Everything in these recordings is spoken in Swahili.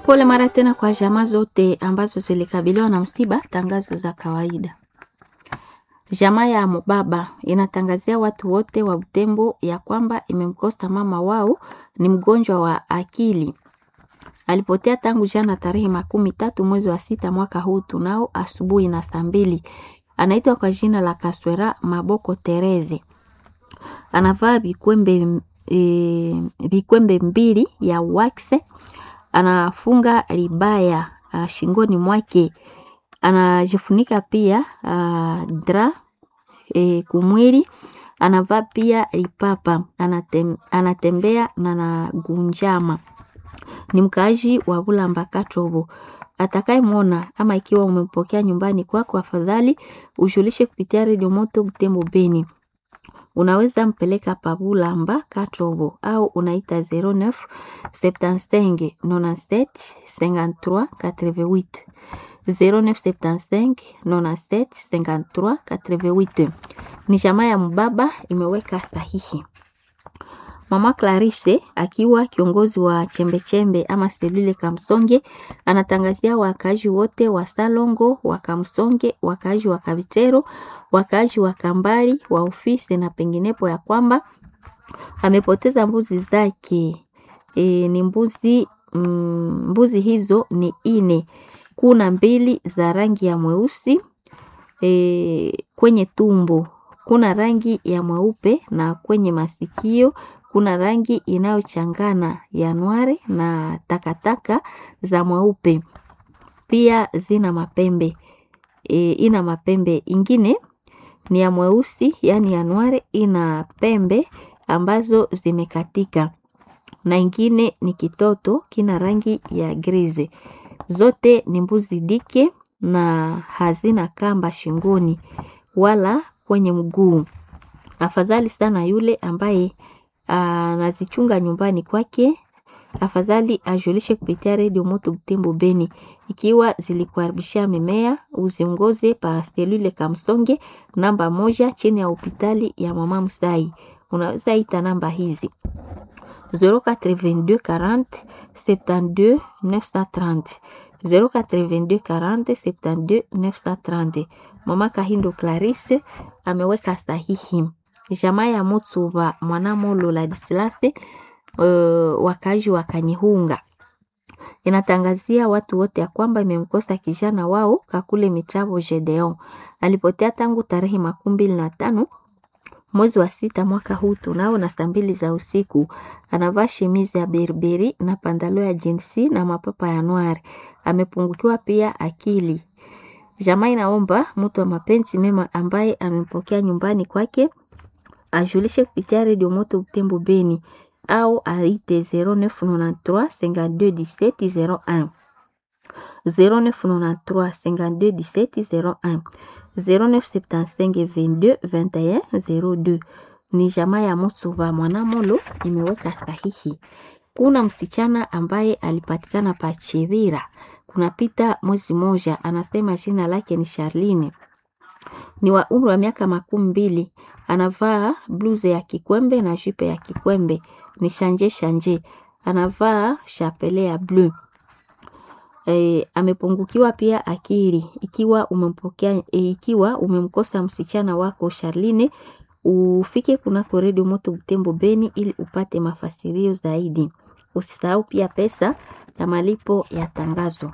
Pole mara tena kwa jamaa zote ambazo zilikabiliwa na msiba. Tangazo za kawaida. Jamaa ya Mubaba inatangazia watu wote wa Butembo ya kwamba imemkosa mama wao, ni mgonjwa wa akili. Alipotea tangu jana tarehe makumi tatu mwezi wa sita mwaka huu tunao asubuhi na saa mbili. Anaitwa kwa jina la Kaswera Maboko Tereze. Anavaa vikwembe e, vikwembe mbili ya wakse. Anafunga ribaya a, shingoni mwake. Anajifunika pia a, dra e, kumwili. Anavaa pia ripapa. Anatem, anatembea na nagunjama ni mkaaji wa Bulamba Katobo. Atakayemwona ama ikiwa umempokea nyumbani kwako, afadhali ujulishe kupitia redio Moto Butembo Beni. Unaweza mpeleka pa Bulamba Katobo au unaita 09 75 97 53 88 0975 97 53 88. Ni jamaa ya Mbaba imeweka sahihi. Mama Clarisse akiwa kiongozi wa chembechembe ama selule Kamsonge anatangazia wakaaji wote wa Salongo, wa Kamsonge, wakaaji wa Kabitero, wakaaji wa Kambali, wa ofisi na penginepo ya kwamba amepoteza mbuzi zake. E, ni mbuzi mm, mbuzi hizo ni ine. Kuna mbili za rangi ya mweusi e, kwenye tumbo kuna rangi ya mweupe na kwenye masikio kuna rangi inayochangana ya nware na takataka za mweupe. Pia zina mapembe e, ina mapembe ingine ni ya mweusi, yani ya nware ina pembe ambazo zimekatika, na ingine ni kitoto kina rangi ya grize. Zote ni mbuzi dike na hazina kamba shingoni wala kwenye mguu. Afadhali sana yule ambaye anazichunga nyumbani kwake, afadhali ajulishe kupitia redio Moto Butembo Beni. Ikiwa zilikuharibishia mimea, uziongoze pa selule Kamsonge namba moja chini ya hospitali ya Mama Musai. Unaweza ita namba hizi 082 40 72 930 082 40 72 930. Mama Kahindo Clarisse ameweka sahihi. Jamaa ya Mutsuba Mwanamolo Ladislase uh, wakazi wa Kanyihunga inatangazia watu wote ya kwamba imemkosa kijana wao Kakule Mitravo Gedeon. Alipotea tangu tarehe makumi mbili na tano mwezi wa sita mwaka huu tunao na saa mbili za usiku. Anavaa shemizi ya berberi na pandalo ya jinsi na mapapa ya noir. Amepungukiwa pia akili. Jamaa inaomba mtu wa mapenzi mema ambaye amempokea nyumbani kwake ajulishe kupitia redio Moto Butembo Beni au aite 0993 52 17 01 0993 52 17 01 0975 22 21 02. Ni jamaa ya Musuba Mwanamolo imeweka sahihi. Kuna msichana ambaye alipatikana pa Chivira kunapita mwezi moja, anasema jina lake ni Charline, ni wa umri wa miaka makumi mbili. Anavaa bluze ya kikwembe na jipe ya kikwembe, ni shanje shanje. Anavaa chapele ya bleu. E, amepungukiwa pia akili. Ikiwa umempokea e, ikiwa umemkosa msichana wako Charline, ufike kunako redio Moto Butembo Beni ili upate mafasirio zaidi. Usisahau pia pesa ya malipo ya tangazo.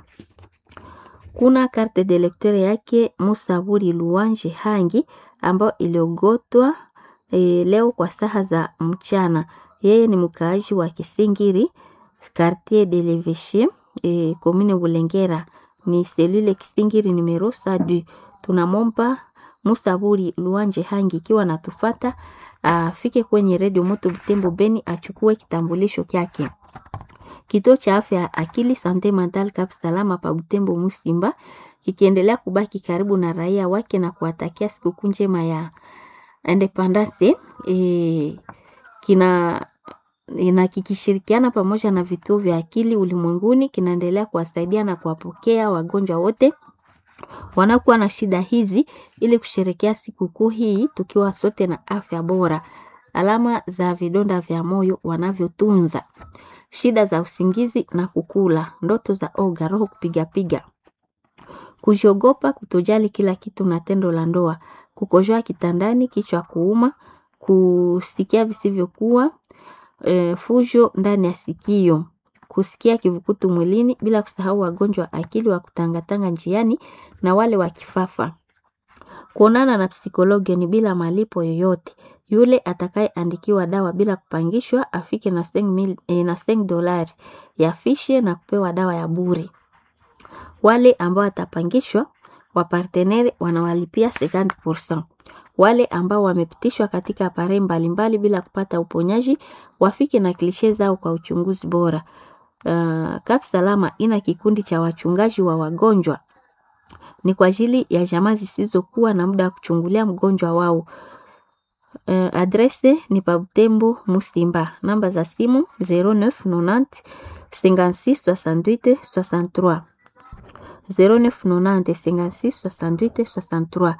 Kuna karte de lecteur yake Musaburi Luanje Hangi ambayo iliogotwa e, leo kwa saha za mchana. Yeye ni mkaaji wa Kisingiri quartier de l'Eveche e, commune Bulengera ni selule Kisingiri numero sadu. Tunamomba Musaburi Luanje Hangi ikiwa natufata afike kwenye redio Moto Butembo Beni achukue kitambulisho kyake. Kituo cha afya ya akili Sante Mental Cap Salama pa Butembo Musimba kikiendelea kubaki karibu na raia wake na kuwatakia sikukuu njema ya Independence e, kina na kikishirikiana pamoja na vituo vya akili ulimwenguni kinaendelea kuwasaidia na kuwapokea wagonjwa wote wanakuwa na shida hizi ili kusherekea sikukuu hii tukiwa sote na afya bora. Alama za vidonda vya moyo wanavyotunza shida za usingizi na kukula, ndoto za oga, roho kupigapiga, kujiogopa, kutojali kila kitu na tendo la ndoa, kukojoa kitandani, kichwa kuuma, kusikia visivyokuwa, e, fujo ndani ya sikio, kusikia kivukutu mwilini, bila kusahau wagonjwa wa akili wa kutangatanga njiani na wale wa kifafa. Kuonana na psikologi ni bila malipo yoyote. Yule atakayeandikiwa dawa bila kupangishwa afike na seng mil, eh, na seng dolari ya fishe na kupewa dawa ya bure. Wale ambao watapangishwa wapartenere wanawalipia 50%. Wale ambao wamepitishwa katika pare mbalimbali bila kupata uponyaji wafike na klishe zao kwa uchunguzi bora. Uh, Kap Salama ina kikundi cha wachungaji wa wagonjwa ni kwa ajili ya jamaa zisizokuwa na muda wa kuchungulia mgonjwa wao. Uh, adrese ni pa Butembo Musimba, namba za simu 0990 56 68 63 0990 56 68 63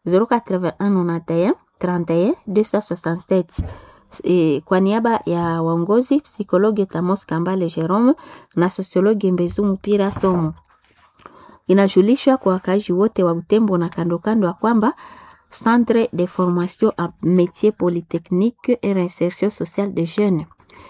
081 31 267 E, kwa niaba ya waongozi psikologi Tamos Kambale Jerome na sosiologi Mbezu Mpira Somo inajulishwa kwa wakaaji wote wa Butembo na kando kando ya kwamba Centre de formation en métier polytechnique et réinsertion sociale de jeunes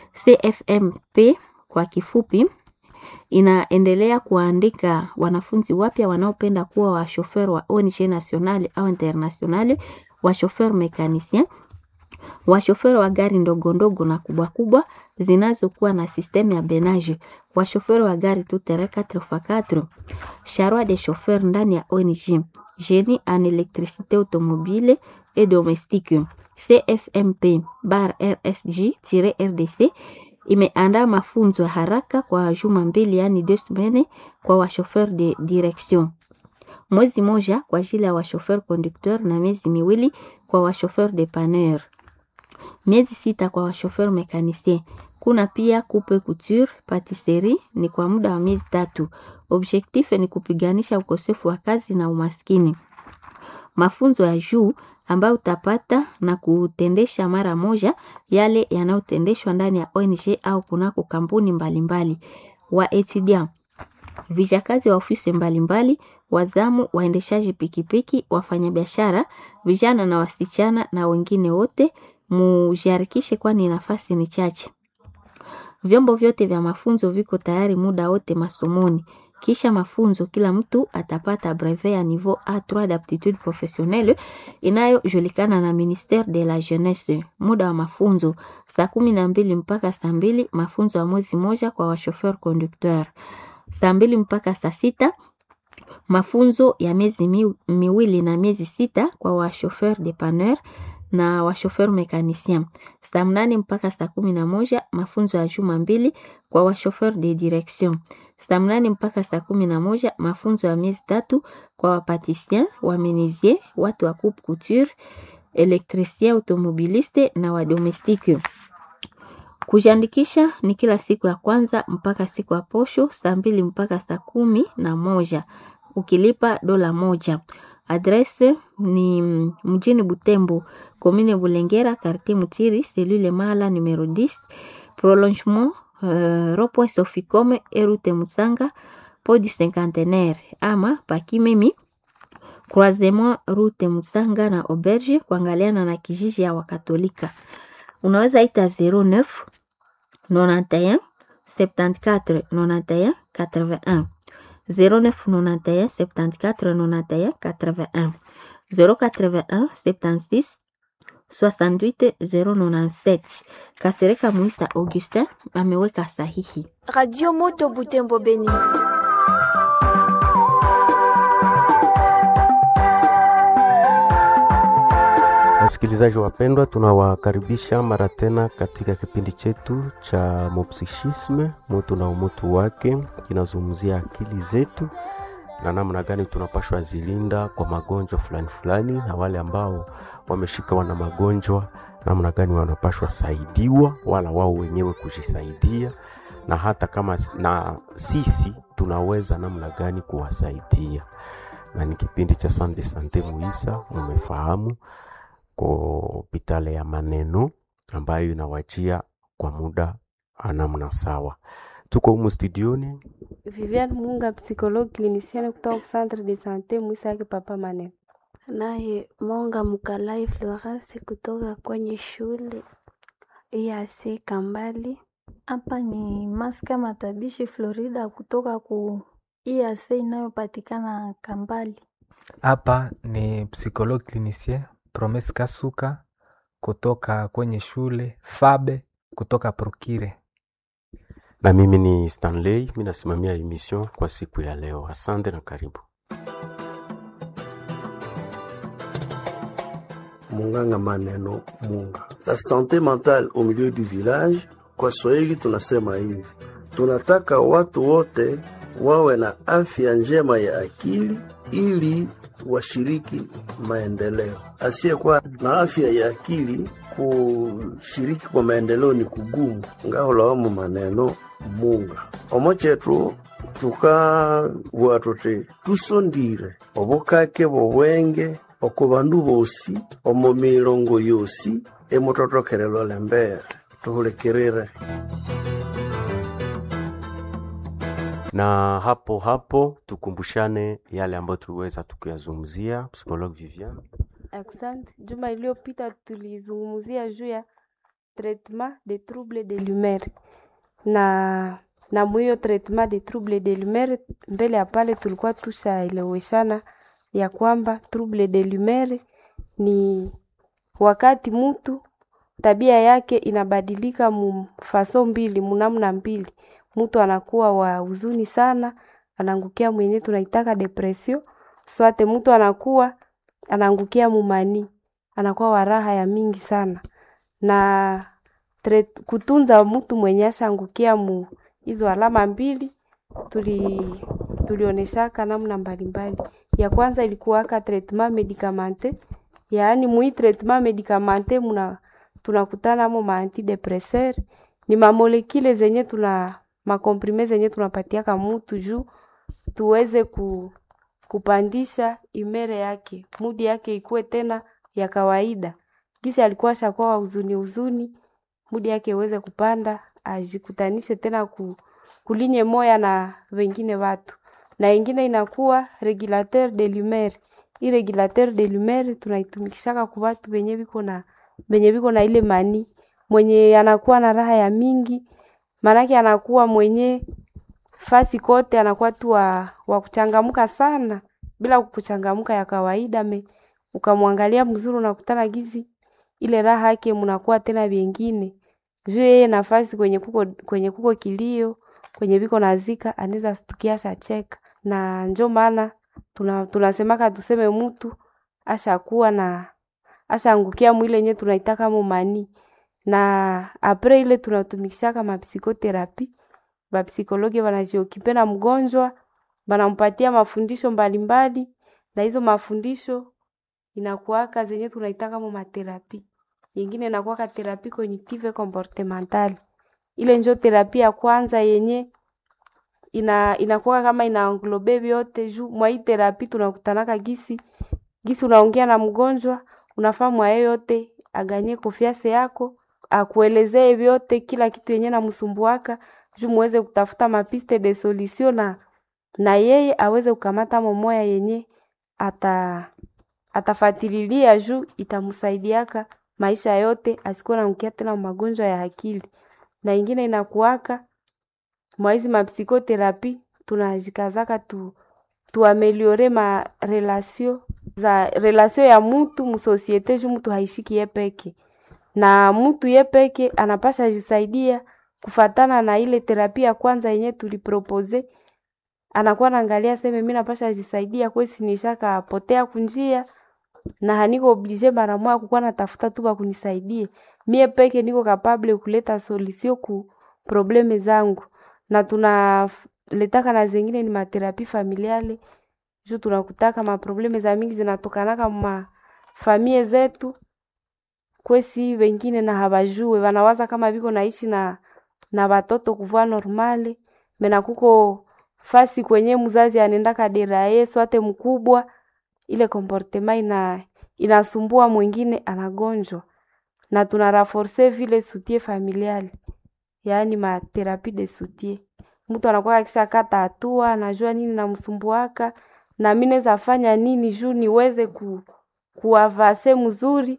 CFMP kwa kifupi inaendelea kuandika wanafunzi wapya wanaopenda kuwa washofer wa ONG nationale au internationale, washofer mekanicien, washofer wa gari ndogo ndogo na kubwa kubwa zinazokuwa na sistemu ya benage, washofer wa gari tout terrain 4x4, charroi de chauffeur ndani ya ONG, génie en électricité automobile et domestique. CFMP bar RSG-RDC imeandaa mafunzo ya haraka kwa juma mbili, yaani deux semaines kwa washofer de direction, mwezi moja kwa ajili ya washofer conducteur na miezi miwili kwa washofer dépanneur, miezi sita kwa washofer mécanicien. Kuna pia coupe couture, patisserie ni kwa muda wa miezi tatu. Objectif ni kupiganisha ukosefu wa kazi na umaskini. Mafunzo ya juu ambayo utapata na kutendesha mara moja yale yanayotendeshwa ndani ya ONG au kunako kampuni mbalimbali. Wa etudiant vijakazi wa ofisi mbalimbali, wazamu, waendeshaji pikipiki, wafanyabiashara, vijana na wasichana na wengine wote mujiharikishe, kwani nafasi ni chache. Vyombo vyote vya mafunzo viko tayari muda wote masomoni. Kisha mafunzo, kila mtu atapata brevet ya niveau A3 d'aptitude professionnelle inayojulikana na ministère de la jeunesse. Muda wa mafunzo saa kumi na mbili mpaka saa mbili mafunzo ya mwezi moja kwa wachauffeur conducteur. Saa mbili mpaka saa sita mafunzo ya miezi mi, miwili na miezi sita kwa wachauffeur dépanneur na wachauffeur mécanicien. Saa mnane mpaka saa kumi na moja mafunzo ya juma mbili kwa wachauffeur de direction. Saa mnane mpaka saa kumi na moja mafunzo ya miezi tatu kwa wapatisien, wamenisier, watu wa coupe couture, elektricien, automobiliste na wadomestike. Kujiandikisha ni kila siku ya kwanza mpaka siku ya posho saa mbili mpaka saa kumi na moja ukilipa dola moja. Adrese ni mjini Butembo, commune Bulengera, quartier Mutiri, cellule Mala numero 10, prolongement uh, rond-point Soficome et route Musanga, port du Cinquantenaire ama Pakimemi, croisement route Musanga na auberge kuangaliana na kijiji ya Wakatolika. Unaweza ita 09 91 74 91 81 0991 74 91 81 081 76 68 097. Kasereka Muisa Augustin ameweka sahihi. Radio Moto Butembo Beni. Wasikilizaji wapendwa, tunawakaribisha mara tena katika kipindi chetu cha Mopsichisme, mutu na umutu wake. Kinazungumzia akili zetu na namna gani tunapashwa zilinda kwa magonjwa fulani fulani, na wale ambao wameshika wana magonjwa, namna gani wanapashwa saidiwa, wala wao wenyewe kujisaidia, na hata kama na sisi tunaweza namna gani kuwasaidia. Na ni kipindi cha Sande Sante Muisa, mumefahamu kwa hospitali ya maneno ambayo inawajia kwa muda namna sawa. Tuko humu studioni Viviane Munga, psychologue clinicienne kutoka Centre de Sante Mwisake Papa Manene. Naye Monga Mkalai Florence kutoka kwenye shule EAC Kambali. Hapa ni Maska Matabishi Florida kutoka ku EAC inayopatikana Kambali. Hapa ni psychologue clinicien Promes Kasuka kutoka kwenye shule Fabe kutoka Prokire. na mimi ni Stanley, mi nasimamia emission kwa siku ya leo. Asante na karibu. Munganga Maneno Munga. La santé mentale au milieu du village, kwa Swahili tunasema hivi, tunataka watu wote wawe na afya njema ya akili ili washiriki maendeleo. Asiyekuwa na afya ya akili kushiriki kwa maendeleo ni kugumu. ngaholawamu maneno munga omo chetu tukabua tuti tusondire obukake bobwenge oko bandu bosi omo milongo yosi emutothokerelwa lembere tuhulekirire na hapo hapo tukumbushane yale ambayo tuliweza tukuyazungumzia. Psychologue Vivian, Asante. Juma iliyopita tulizungumzia juu ya traitement de trouble de l'humeur na na mwiyo traitement de trouble de l'humeur, mbele ya pale tulikuwa tushaeleweshana ya kwamba trouble de l'humeur ni wakati mtu tabia yake inabadilika mufaso mbili munamna mbili, mtu anakuwa wa huzuni sana, anaangukia mwenye tunaitaka depression, swate mtu anakuwa anaangukia mumani, anakuwa wa raha ya mingi sana na tre, kutunza mtu mwenye ashaangukia mu hizo alama mbili tuli tulioneshaka namna mbalimbali. Ya kwanza ilikuwaka traitement medicamente, yaani mui traitement medicamente muna tunakutana mo ma antidepresseur ni mamolekile zenye tuna makomprime zenye tunapatiaka mutu juu tuweze ku, kupandisha imere yake mudi yake ikuwe tena ya kawaida. Gisi alikuwa shakuwa wa huzuni huzuni, mudi yake iweze kupanda, ajikutanishe tena ku, kulinye moya na wengine watu, na ingine inakuwa regulateur de l'humeur. Hii regulateur de l'humeur tunaitumikishaka ku watu wenye biko na benye biko na ile mani mwenye anakuwa na raha ya mingi, maanake anakuwa mwenye fasi kote anakuwa tu wa, wa kuchangamka sana bila kuchangamka ya kawaida me ukamwangalia mzuri unakutana gizi ile raha yake mnakuwa tena vingine juu yeye nafasi kwenye kuko kwenye kuko kilio kwenye biko nazika anaweza stukia shacheka na njo maana tuna, tunasemaka tuseme mtu ashakuwa na ashaangukia mwile yenye tunaitaka mumani na apre ile tunatumikishaka mapsikoterapi bapsikologi wanajiokipe na mgonjwa banampatia mafundisho mbalimbali mbali, na hizo mafundisho inakuwaka zenye tunaitaka mu materapi yengine inakuwaka terapi cognitive comportementale ile njo terapi ya kwanza yenye ina inakuwa kama inaanglobe vyote juu mwa hii terapi tunakutanaka gisi gisi unaongea na mgonjwa unafaa mwaye yote aganye konfiance yako akuelezee vyote kila kitu yenye namsumbuaka juu muweze kutafuta mapiste de solution na na yeye aweze kukamata momoya yenye ata atafatililia juu itamsaidiaka maisha yote asikuwa nanukia tena magonjwa ya akili na ingine inakuwaka mwaizi mapsikoterapi tunajikazaka tu tuameliore ma relasio za relasio ya mutu musosiete juu mutu haishiki ye peke na mutu ye peke anapasha jisaidia kufatana na ile terapia ya kwanza yenye tulipropose anakuwa naangalia seme mi napasha jisaidia kwesi nishaka potea kunjia na haniko oblige mara moja kukuwa natafuta tu bakunisaidie mie peke niko kapable kuleta solution ku probleme zangu na tunaletaka na zengine ni materapi familiale juu tunakutaka maprobleme za mingi zinatokanaka ma famie zetu kwesi wengine na habajue wanawaza kama viko naishi na na watoto kuvua normale mena kuko fasi kwenye mzazi anendaka deraye swate mkubwa ile comportement ina inasumbua mwingine anagonjwa na tuna raforce vile sutie familiale yaani matherapie de soutien. Mtu anakuwa akishakata hatua, anajua nini namsumbuaka na mi naweza fanya nini juu niweze ku, kuavase mzuri,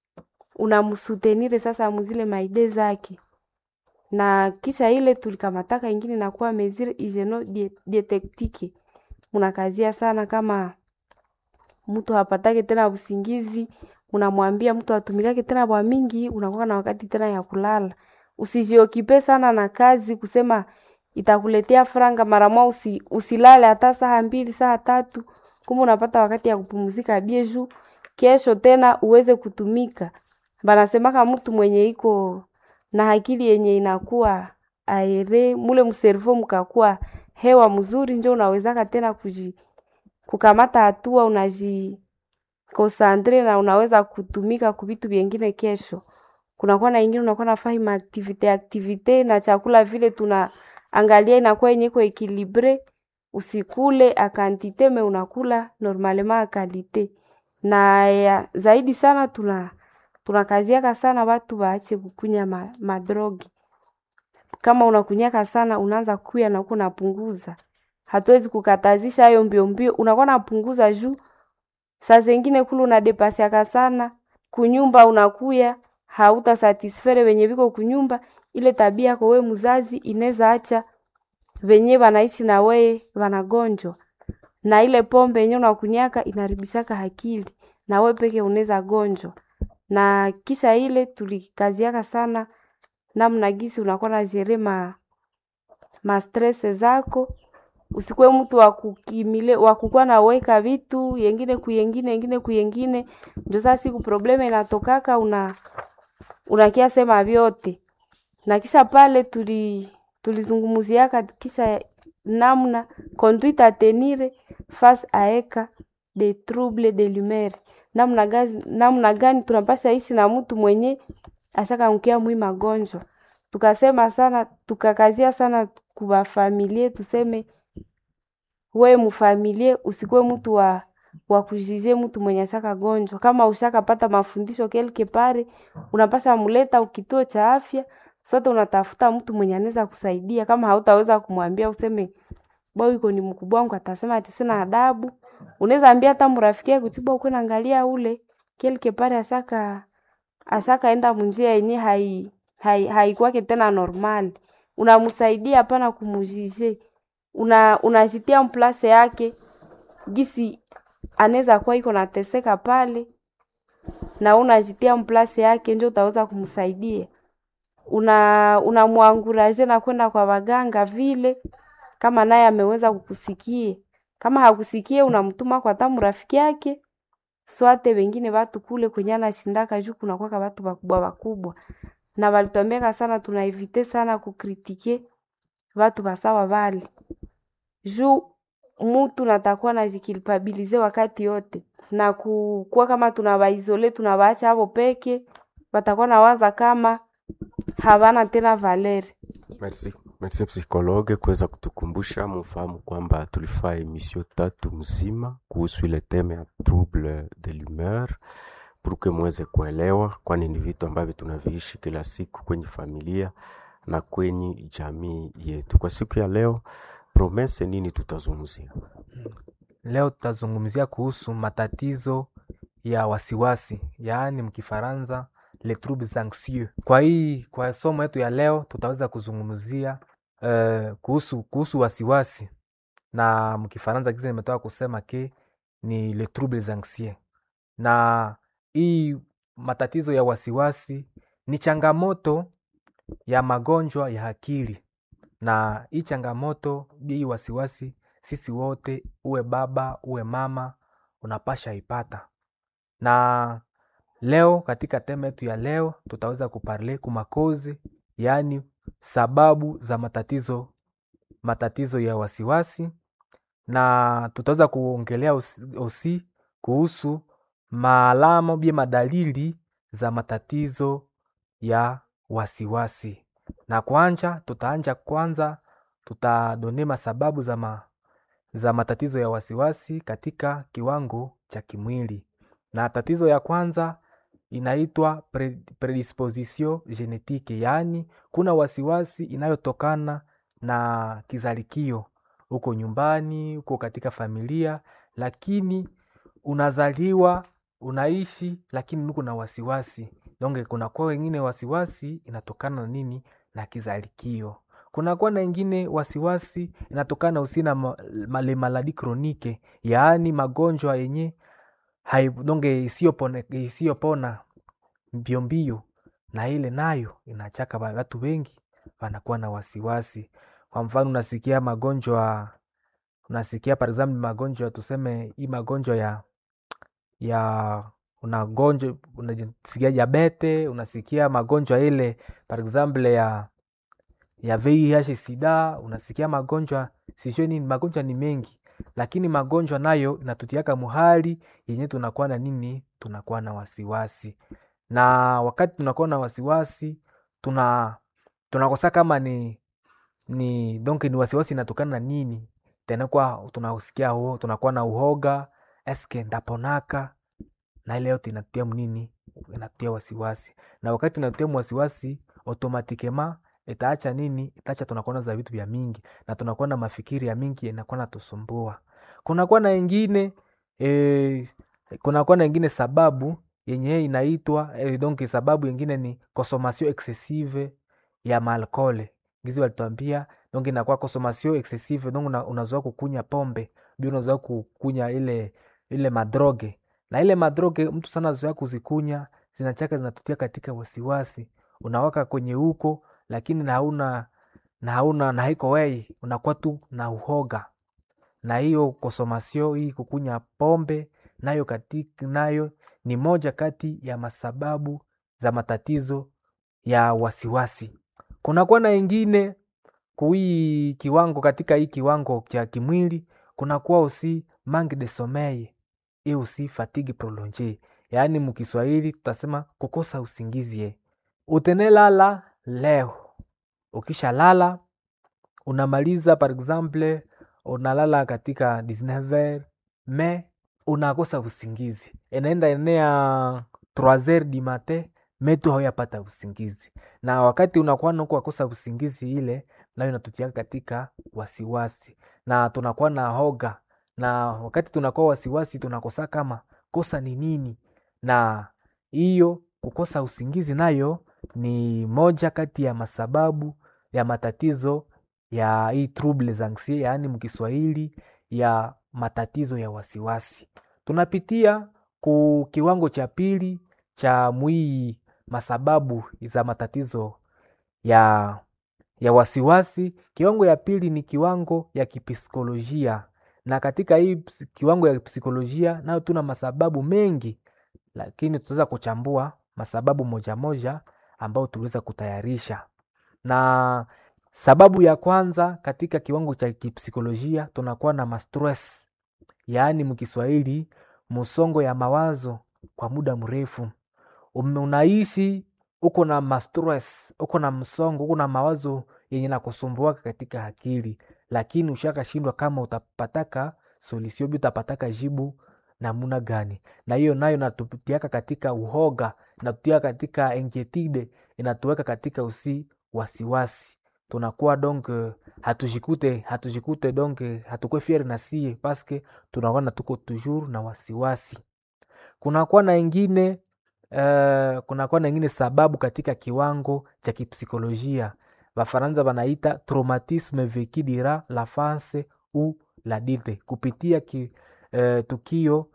unamsutenire sasa muzile maide zake na kisha ile tulikamataka ingine nakuwa mesure hygieno dietektike munakazia sana kama mtu hapatake tena usingizi unamwambia mtu atumikake tena bwa mingi unakuwa na wakati tena ya kulala usijiokipe sana na kazi kusema itakuletea franga mara moja usi, usilale hata saa mbili saa tatu kumbe unapata wakati ya kupumzika bie juu kesho tena uweze kutumika banasemaka mtu mwenye iko na akili yenye inakuwa aere mule mservo mkakuwa hewa mzuri njo unawezaka tena kuji kukamata hatua unaji konsantre na unaweza kutumika kuvitu vyengine kesho kunakuwa na ingine unakuwa nafanya maaktivite aktivite na chakula vile tuna angalia inakuwa yenye iko ekilibre usikule akantite me unakula normalement akalite na ya, zaidi sana tuna tunakaziaka sana watu waache kukunya ma, madrogi kama unakunyaka sana unaanza kuya na uko unapunguza hatuwezi kukatazisha hayo mbio mbio unakuwa napunguza juu saa zengine kule unadepasiaka sana kunyumba unakuya hauta satisfere wenye viko kunyumba ile tabia yako we mzazi inaweza acha venye wanaishi na weye wanagonjwa na ile pombe yenye unakunyaka inaribishaka akili na we peke unaweza gonjwa na kisha ile tulikaziaka sana namna gisi unakuwa na jere ma, ma stress zako usikuwe mtu wa kukimile wa kukuwa na weka vitu yengine kuyengine yengine kuyengine ndio sasa siku probleme inatokaka una unakia sema vyote na kisha pale tuli tulizungumuziaka kisha namna conduite a tenir face a eka de trouble de l'humeur namna gani, namna gani tunapasha ishi na mtu mwenye ashakangukia mwi magonjwa tukasema sana tukakazia sana kuwafamilie tuseme we mfamilie usikuwe mtu wa wa kujije mtu mwenye ashaka gonjwa kama ushakapata mafundisho kelke pare unapasha muleta ukituo cha afya sote unatafuta mtu mwenye anaweza kusaidia kama hautaweza kumwambia useme boy iko ni mkubwa wangu atasema ati sina adabu unaweza ambia hata mrafiki yako tiba uko naangalia ule kelke pare ashaka ashaka enda munjia yenye hai hai haikwake tena normal unamsaidia hapana kumujije una unajitia mplase yake gisi anaweza kuwa iko nateseka pale na unajitia mplase yake ndio utaweza kumsaidia una unamwanguraje na kwenda kwa waganga vile kama naye ameweza kukusikie kama hakusikie unamtuma kwa tamu rafiki yake swate wengine watu kule kwenye anashindaka juu kunakwaka watu wakubwa wakubwa na walituambiaka sana tunaevite sana kukritike watu basawa vale juu mutu natakuwa najikilpabilize wakati yote na kukuwa kama tunawaizole tunawaacha hapo peke watakuwa nawaza kama havana tena valeri Merci. Merci psikologe kuweza kutukumbusha mfahamu kwamba tulifaa emission tatu mzima kuhusu ile teme ya trouble de l'humeur pour que muweze kuelewa, kwani ni vitu ambavyo tunaviishi kila siku kwenye familia na kwenye jamii yetu. Kwa siku ya leo, promese nini tutazungumzia? Leo tutazungumzia kuhusu matatizo ya wasiwasi, yaani mkifaransa les troubles anxieux. Kwa hii kwa somo yetu ya leo tutaweza kuzungumzia uh, kuhusu kuhusu wasiwasi na mkifaransa kisa nimetoka kusema ke ni les troubles anxieux. Na hii matatizo ya wasiwasi ni changamoto ya magonjwa ya akili, na hii changamoto hii wasiwasi, sisi wote, uwe baba uwe mama, unapasha ipata na leo katika tema yetu ya leo tutaweza kuparle kumakozi yaani sababu za matatizo matatizo ya wasiwasi na tutaweza kuongelea osi kuhusu maalama bie madalili za matatizo ya wasiwasi na kwanja tutaanja kwanza tutadone masababu za, ma, za matatizo ya wasiwasi katika kiwango cha kimwili na tatizo ya kwanza inaitwa pre, predisposition genetique, yaani kuna wasiwasi inayotokana na kizalikio huko nyumbani, huko katika familia, lakini unazaliwa unaishi, lakini uko na wasiwasi donge. Kunakuwa wengine wasiwasi inatokana na nini? Na kizalikio. Kunakuwa na ingine wasiwasi inatokana usi na ma, male maladi kronike, yaani magonjwa yenye hai donge isiyopona isiyopona mbio mbio, na ile nayo inachaka watu wengi wanakuwa na wasiwasi. Kwa mfano unasikia magonjwa unasikia par example magonjwa tuseme hii magonjwa ya ya unagonjwa unasikia diabete, unasikia magonjwa ile par example ya ya VIH sida, unasikia magonjwa sijui nini, magonjwa ni mengi, lakini magonjwa nayo inatutiaka muhali yenye tunakuwa na nini, tunakuwa na wasiwasi, na wakati tunakuwa na wasiwasi tuna tunakosa kama ni ni donc ni wasiwasi inatokana na nini tena, kwa tunasikia huo tunakuwa na uhoga, eske ndaponaka na ile yote inatia mnini, inatia wasiwasi, na wakati inatia wasiwasi automatikema itaacha nini, itaacha tunakuwa za vitu vya mingi na tunakuwa na mafikiri ya mingi inakuwa natusumbua. Kunakuwa na ingine e, kunakuwa na ingine sababu yenye inaitwa e, donc sababu ingine ni consommation excessive ya maalkole gizi walituambia donc inakuwa consommation excessive donc una, unazoa kukunya pombe bi unazoa kukunya ile ile madroge na ile madroge mtu sana zoea kuzikunya zinachaka zinatutia katika wasiwasi, unawaka kwenye huko lakini na hauna na hauna na haiko wei, unakuwa tu na uhoga. Na hiyo konsomasio hii kukunya pombe nayo katika nayo ni moja kati ya masababu za matatizo ya wasiwasi. Kunakuwa na ingine kui kiwango katika hii kiwango cha kimwili kunakuwa usi manque de sommeil et aussi fatigue prolongée, yaani mukiswahili tutasema kukosa usingizi. Utenelala leo ukisha lala unamaliza par exemple unalala katika 19h me unakosa usingizi, inaenda enea 3h du matin metu hauyapata usingizi, na wakati unakuwa naku wakosa usingizi ile nayo inatutia katika wasiwasi na tunakuwa na hoga, na wakati tunakuwa wasiwasi tunakosa kama kosa ni nini, na hiyo kukosa usingizi nayo ni moja kati ya masababu ya matatizo ya hii troubles anxiety, yaani mkiswahili ya matatizo ya wasiwasi. Tunapitia ku kiwango cha pili cha mwii masababu za matatizo ya ya wasiwasi. Kiwango ya pili ni kiwango ya kipsikolojia, na katika hii kiwango ya psikolojia nayo tuna masababu mengi, lakini tutaweza kuchambua masababu moja moja ambayo tuliweza kutayarisha. Na sababu ya kwanza katika kiwango cha kipsikolojia tunakuwa na mastress, yaani mkiswahili msongo ya mawazo kwa muda mrefu. Unaishi uko na mastress, uko na msongo, uko na mawazo yenye nakusumbuaka katika akili, lakini ushakashindwa kama utapataka solution, utapataka jibu namuna gani? Na hiyo nayo natutiaka katika uhoga, natutiaka katika anxiety, inatuweka katika usi wasiwasi. Tunakuwa donc hatujikute hatujikute donc hatukwe fier na sie paske tunakuwa tuko toujours na wasiwasi. Kunakuwa na ingine uh, kunakuwa na ingine sababu katika kiwango cha kipsikolojia Bafaransa wanaita traumatisme vécu durant l'enfance ou l'adulte, kupitia ki, uh, tukio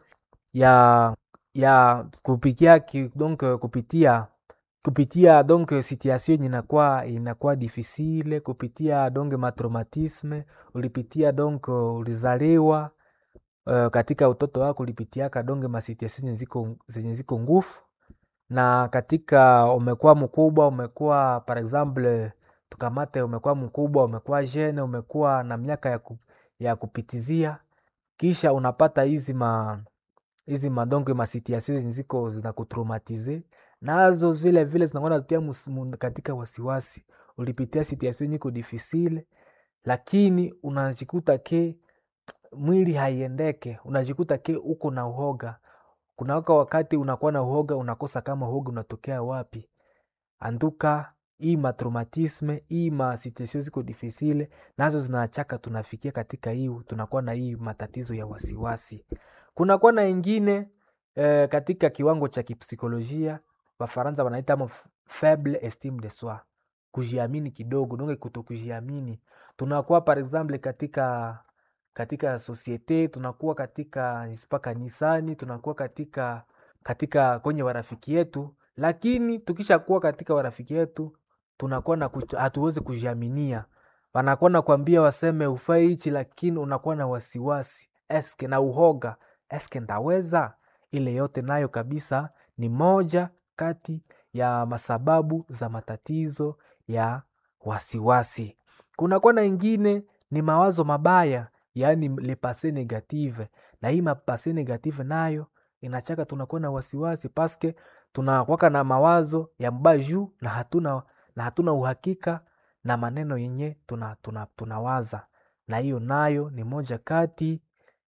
ya ya kupitia ki, donc kupitia kupitia donc situation inakuwa inakuwa difficile kupitia donc matraumatisme ulipitia donc ulizaliwa uh, katika utoto wako ulipitiaka donc masituation zenye ziko zenye ziko ngufu, na katika umekuwa mkubwa umekuwa par exemple tukamate umekuwa mkubwa umekuwa jene umekuwa na miaka ya, ku, ya kupitizia, kisha unapata hizi ma hizi madonge masituation zenye ziko zinakutraumatize nazo vile vile zinakuwa natia katika wasiwasi. Ulipitia situation iko difficile, lakini unajikuta ke mwili haiendeke, unajikuta ke uko na uhoga, kunawaka wakati unakuwa na uhoga unakosa kama uhoga unatokea wapi anduka hii matraumatisme hii masituation ziko difficile nazo zinachaka tunafikia katika hii tunakuwa na hii matatizo ya wasiwasi kunakuwa na ingine eh, katika kiwango cha kipsikolojia wafaransa wanaita ama faible estime de soi kujiamini kidogo donge kuto kujiamini tunakuwa par exemple katika katika sosiete tunakuwa katika spa kanisani tunakuwa katika katika kwenye warafiki yetu lakini tukishakuwa katika warafiki yetu tunakuwa na kuch- hatuwezi kujiaminia wanakuwa na kuambia waseme ufai hichi lakini unakuwa na wasiwasi eske na uhoga eske ndaweza ile yote nayo kabisa ni moja kati ya masababu za matatizo ya wasiwasi kunakuwa na ingine ni mawazo mabaya yaani le passé negative na hii mapase negative nayo inachaka tunakuwa na wasiwasi paske tunakwaka na mawazo ya mbaya juu na hatuna na hatuna uhakika na maneno yenye tunawaza tuna, tunawaza. na hiyo nayo ni moja kati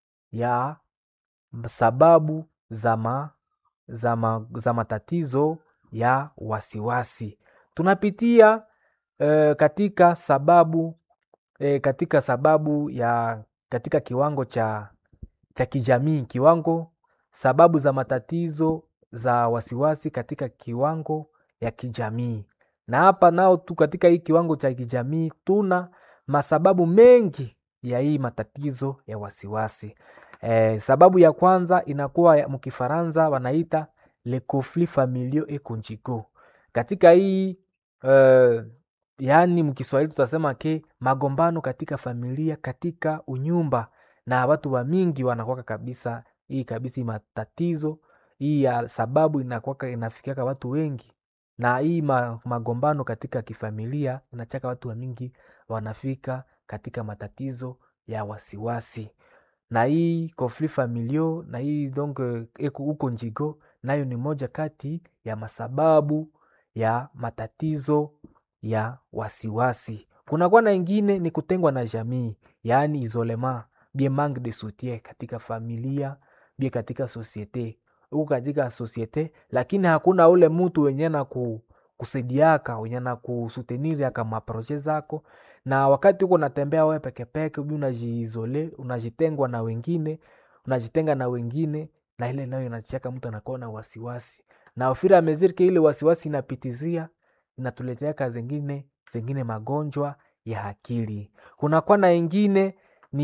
ya sababu za, ma, za, ma, za matatizo ya wasiwasi tunapitia eh, katika sababu eh, katika sababu ya katika kiwango cha cha kijamii kiwango sababu za matatizo za wasiwasi katika kiwango ya kijamii na hapa nao tu katika hii kiwango cha kijamii tuna masababu mengi ya hii matatizo ya wasiwasi eh, sababu ya kwanza inakuwa ya- mkifaransa wanaita le conflit familiaux et conjugaux katika hii eh, yaani mkiswahili tutasema ke magombano katika familia katika unyumba na watu wa mingi wanakwaka kabisa hii kabisa hii matatizo hii ya sababu inakwaka inafikiaka watu wengi na hii ma, magombano katika kifamilia inachaka watu wa mingi wanafika katika matatizo ya wasiwasi na hii conflit familiaux na hii donc eh, eko huko njigo nayo ni moja kati ya masababu ya matatizo ya wasiwasi kunakuwa na ingine ni kutengwa na jamii yaani isolema bien manque de soutien katika familia bie katika societe huku katika societe lakini hakuna ule mtu wenye na ku, kusaidiaka wenye na kusuteniriaka maproje zako na wakati huko unatembea wewe pekepeke ubi unajiizole unajitengwa na wengine unajitenga na wengine na ile nayo inachaka mtu anakuwa na wasiwasi na ufira amezirike ile wasiwasi inapitizia inatuleteaka zingine zingine magonjwa ya akili kunakuwa na ingine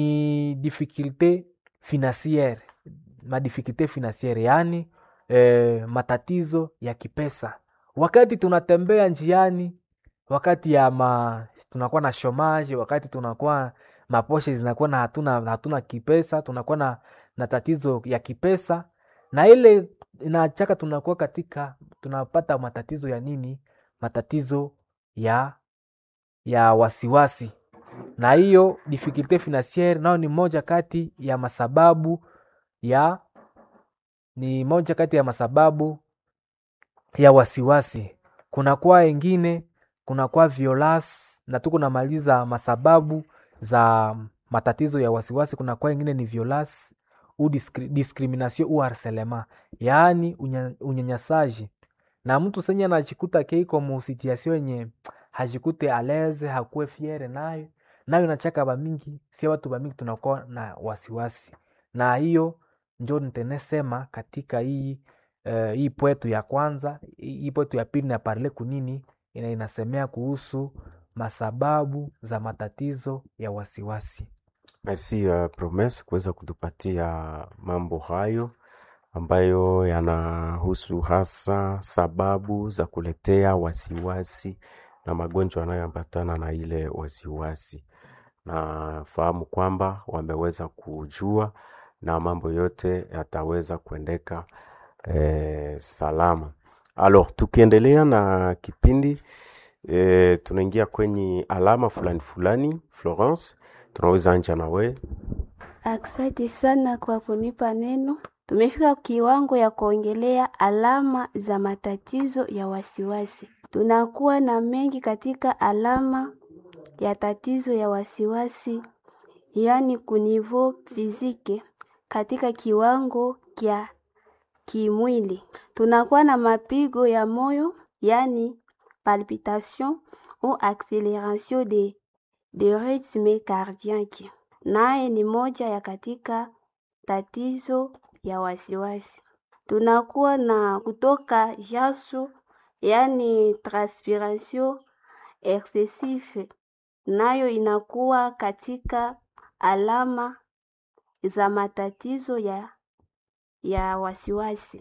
ni difficulte financiere madifikulte financiere yaani eh, matatizo ya kipesa wakati tunatembea njiani wakati ya ma tunakuwa na shomaji wakati tunakuwa maposhe zinakuwa na hatuna, hatuna kipesa tunakuwa na, na tatizo ya kipesa na ile inachaka tunakuwa katika tunapata matatizo ya nini matatizo ya ya wasiwasi na hiyo difficulte financiere nao ni moja kati ya masababu ya ni moja kati ya masababu ya wasiwasi kunakuwa ingine kunakuwa violence na tu kunamaliza masababu za matatizo ya wasiwasi kunakuwa ingine ni violence u discri, discrimination u harcelement yaani unya- unyanyasaji na mtu senye anajikuta keiko mu situation yenye hajikute aleze hakuwe fiere nayo nayo inachaka bamingi si watu bamingi tunakuwa na wasiwasi na hiyo njo nitenesema katika hii uh, hii pwetu ya kwanza hii hii pwetu ya pili na parle kunini ina inasemea kuhusu masababu za matatizo ya wasiwasi Merci uh, Promise kuweza kutupatia mambo hayo ambayo yanahusu hasa sababu za kuletea wasiwasi na magonjwa yanayoambatana na ile wasiwasi. Nafahamu kwamba wameweza kujua na mambo yote yataweza kuendeka eh, salama. Alors, tukiendelea na kipindi eh, tunaingia kwenye alama fulani fulani. Florence, tunaweza anja na wewe. Asante sana kwa kunipa neno. Tumefika kiwango ya kuongelea alama za matatizo ya wasiwasi. Tunakuwa na mengi katika alama ya tatizo ya wasiwasi, yaani kunivo fizike katika kiwango kya kimwili. Tunakuwa na mapigo ya moyo, yani palpitation ou acceleration de, de rythme cardiaque, naye ni moja ya katika tatizo ya wasiwasi. Tunakuwa na kutoka jasho, yani transpiration excessive, nayo inakuwa katika alama za matatizo ya, ya wasiwasi.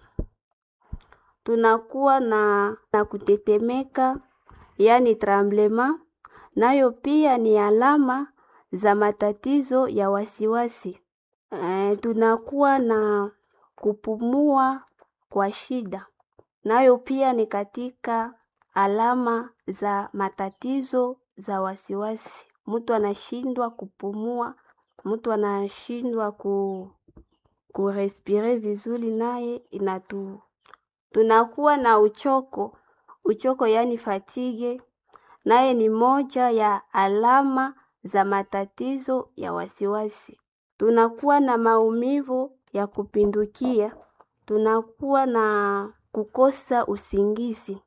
Tunakuwa na, na kutetemeka, yani tremblement, nayo pia ni alama za matatizo ya wasiwasi. E, tunakuwa na kupumua kwa shida, nayo pia ni katika alama za matatizo za wasiwasi. Mtu anashindwa kupumua, mtu anashindwa ku kurespire vizuri, naye inatu tunakuwa na uchoko uchoko, yani fatigue, naye ni moja ya alama za matatizo ya wasiwasi. Tunakuwa na maumivu ya kupindukia, tunakuwa na kukosa usingizi,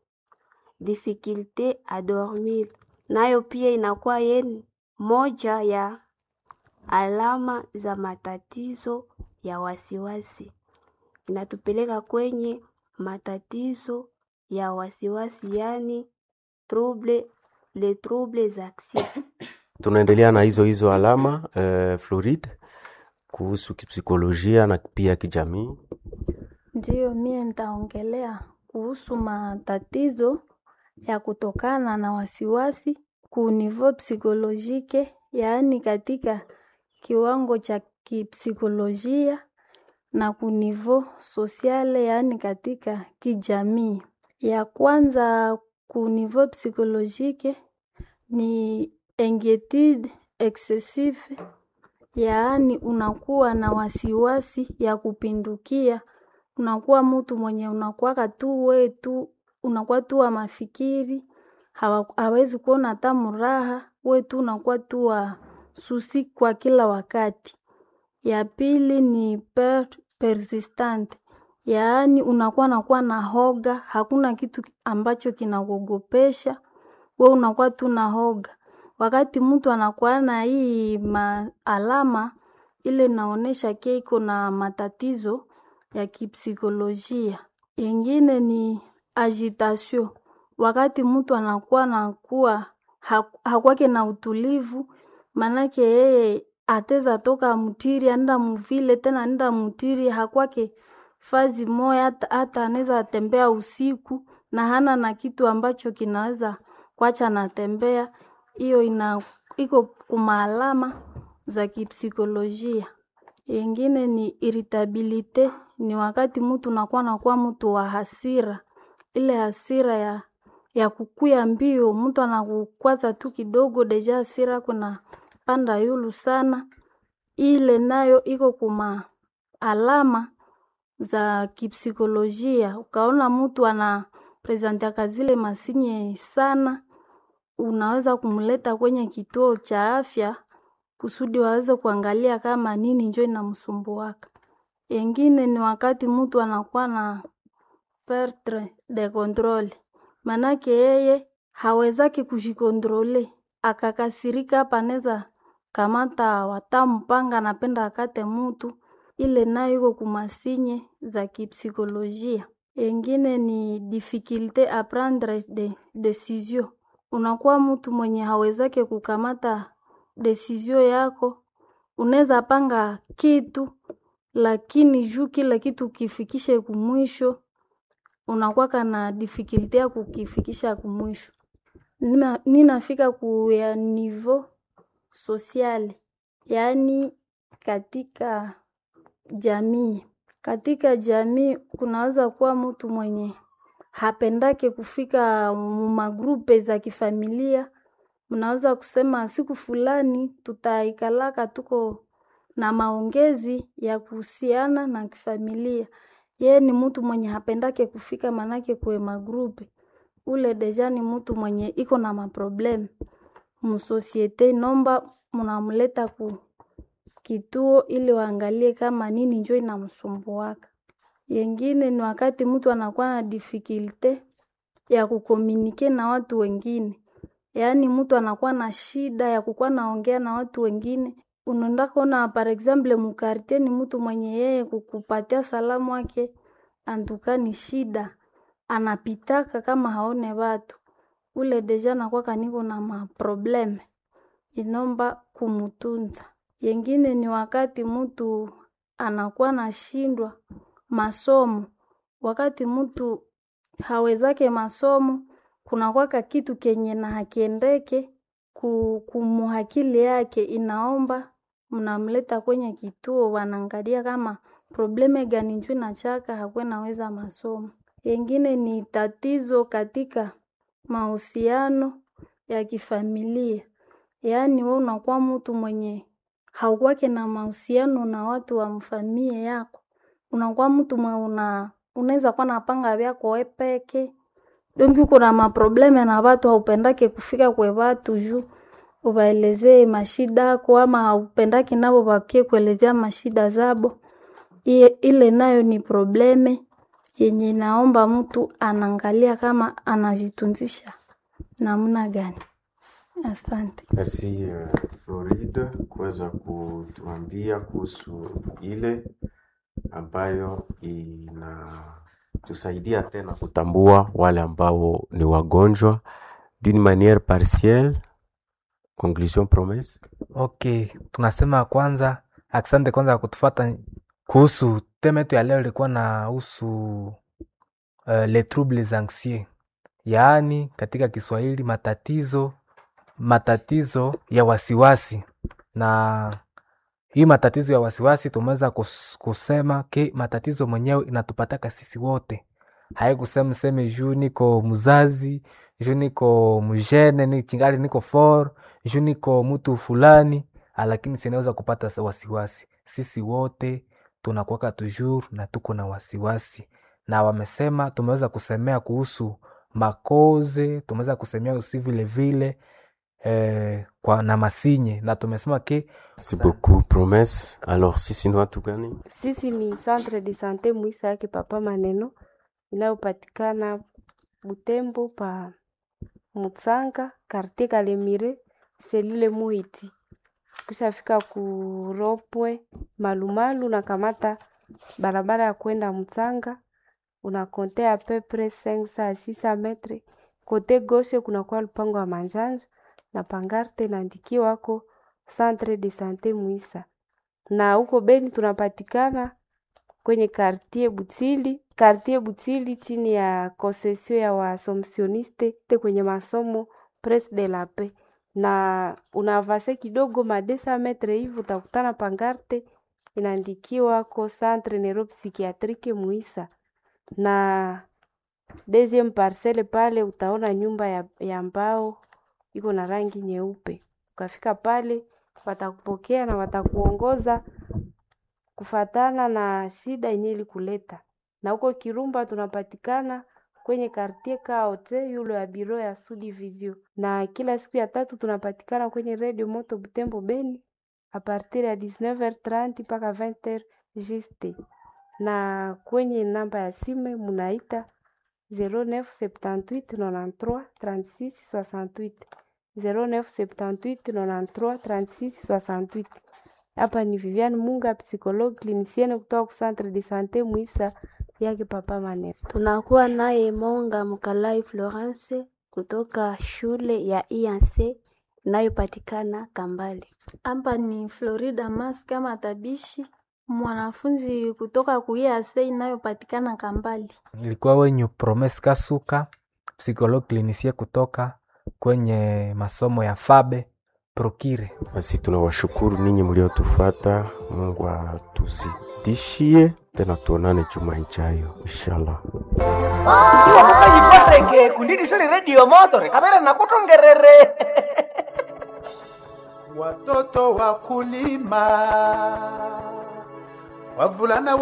difficulte a dormir, nayo pia inakuwa yeni moja ya alama za matatizo ya wasiwasi. Inatupeleka kwenye matatizo ya wasiwasi, yani trouble, le troubles anxieux. Tunaendelea na hizo hizo alama eh, Floride, kuhusu kipsikolojia na pia kijamii. Ndiyo, mie nitaongelea kuhusu matatizo ya kutokana na wasiwasi ku niveau psikolojike, yaani katika kiwango cha kipsikolojia na ku niveau sosiale, yaani katika kijamii. Ya kwanza ku niveau psikolojike ni inquietude excessive, yaani unakuwa na wasiwasi ya kupindukia unakuwa mtu mwenye unakuwaka tu we tu unakuwa tu wa mafikiri hawa- hawezi kuona hata muraha we tu unakuwa tu wa susi kwa kila wakati. Ya pili ni per, persistent, yaani unakuwa nakuwa na hoga, hakuna kitu ambacho kinakuogopesha we unakuwa tu na hoga. Wakati mtu anakuwa na hii ma alama ile inaonesha ke iko na matatizo ya kipsikolojia. Ingine ni agitation, wakati mtu anakuwa nakuwa hakwake na utulivu, manake yeye ateza toka mutiri anda muvile tena anda mutiri hakwake fazi moya, hata, hata anaweza tembea usiku na hana na kitu ambacho kinaweza kwacha natembea. Hiyo ina iko kumaalama za kipsikolojia. Ingine ni irritabilite, ni wakati mtu nakuwa nakuwa mtu wa hasira, ile hasira ya ya kukuya mbio, mtu anakukwaza tu kidogo, deja hasira kuna panda yulu sana. Ile nayo iko kuma alama za kipsikolojia. Ukaona mtu ana prezentiaka zile masinye sana, unaweza kumleta kwenye kituo cha afya kusudi waweze kuangalia kama nini njo inamsumbuaka. Ingine ni wakati mtu anakuwa na perdre de controle, manake yeye hawezaki kujikontrole, akakasirika hapa anaweza kamata watampanga, anapenda akate mutu, ile nayo iko kumasinye za kipsikolojia. Ingine ni difficulte a prendre de decision, unakuwa mtu mwenye hawezake kukamata desizio yako, unaweza panga kitu lakini juu kila kitu kifikishe kumwisho, unakwaka na difficulty ya kukifikisha kumwisho. Nina- Ninafika ku ya niveau social, yaani katika jamii. Katika jamii kunaweza kuwa mtu mwenye hapendake kufika mu magrupe za kifamilia mnaweza kusema siku fulani tutaikalaka tuko na maongezi ya kuhusiana na kifamilia. Ye ni mtu mwenye hapendake kufika manake kwe magrupe. Ule deja ni mtu mwenye iko na maprobleme. Musosiete inomba munamuleta ku kituo ili waangalie kama nini njo inamsumbuaka. Yengine ni wakati mtu anakuwa na difficulte ya kukomunike na watu wengine, yaani mtu anakuwa na shida ya kukuwa naongea na watu wengine. Unaenda kuona par exemple mukartie ni mtu mwenye yeye kukupatia salamu wake antuka ni shida, anapitaka kama haone watu ule deja nakuwa kaniko na maprobleme, inomba kumutunza. Yengine ni wakati mtu anakuwa nashindwa masomo, wakati mtu hawezake masomo kunakwaka kitu kenye na hakiendeke ku- kumuhakili yake, inaomba mnamleta kwenye kituo, wanaangalia kama probleme gani njuu nachaka hakwe naweza masomo. Yengine ni tatizo katika mahusiano ya kifamilia, yaani we unakuwa mtu mwenye haukwake na mahusiano na watu wa mfamilia yako, unakuwa mtu mwe una unaweza kuwa napanga vyako we peke donki uko na maprobleme na watu haupendake kufika kwe watu juu uwaelezee mashida yako ama haupendaki nabo wakie kuelezea mashida zabo Iye, ile nayo ni probleme yenye naomba mtu anaangalia kama anajitunzisha namna gani. Asante. Merci uh, Floride kuweza kutuambia kuhusu ile ambayo inatusaidia tena kutambua wale ambao ni wagonjwa d'une manière partielle. Conclusion promesse. Okay, tunasema kwanza, asante kwanza kwa kutufuata kuhusu tema yetu ya leo ilikuwa na husu uh, les troubles anxieux, yaani katika Kiswahili matatizo matatizo ya wasiwasi. Na hii matatizo ya wasiwasi tumeweza kus- kusema ke matatizo mwenyewe inatupataka sisi wote, haikusema seme juu niko mzazi juu niko mjene ni chingali niko for juu niko mtu fulani, ah, lakini sinaweza kupata sa- wasiwasi. Sisi wote tunakuwaka toujours na tuko na wasiwasi, na wamesema tumeweza kusemea kuhusu makoze, tumeweza kusemea usi vile vile eh, kwa na masinye na tumesema ke Merci beaucoup promesse. Alors sisi ni watu gani? Sisi ni Centre de Sante Mwisa yake Papa Maneno inayopatikana Butembo pa Mutsanga, Quartier Kalemire, selile Muhiti. Kushafika kuropwe Malumalu, unakamata barabara ya kwenda Mutsanga, unakontea pepre 500 à 600 metre. Kote gauche kunakuwa lupango wa manjanja na pangarte inaandikiwa wako Centre de Sante Mwisa na huko Beni tunapatikana kwenye kartie Butili, kartie Butili chini ya concession ya Waasomsioniste te kwenye masomo Pres de la Paix, na unavase kidogo madesa metre hivi utakutana pangarte inaandikiwa ko Centre Neuropsychiatrique Muisa, na deuxième parcelle pale utaona nyumba ya, ya mbao iko na rangi nyeupe. Ukafika pale watakupokea na watakuongoza kufatana na shida yenye ilikuleta. Na huko Kirumba tunapatikana kwenye kartie Kaote yule ya biro ya Sudivizio, na kila siku ya tatu tunapatikana kwenye Radio Moto Butembo Beni a partir ya 19h30 mpaka 20h juste, na kwenye namba ya simu munaita 0978 93 36 68 0978 93 36 68. Hapa ni Viviane Munga, psychologue clinicienne kutoka ku Centre de Sante Mwisa yake Papa Maneno. Tunakuwa naye Monga Mkalai Florence kutoka shule ya IANC inayopatikana Kambale. Hapa ni Florida Mas kama tabishi mwanafunzi kutoka kuiase inayopatikana Kambali. ilikuwa wenyu Promes Kasuka, psychologue clinicien kutoka kwenye masomo ya Fabe Prokire. Basi tunawashukuru ninyi mliotufuata. Mungu atuzidishie tena, tuonane juma ijayo inshallah. iwa mukanyitwareke kundidisili redio motore kamera nakutongerere watoto wakulima wavulana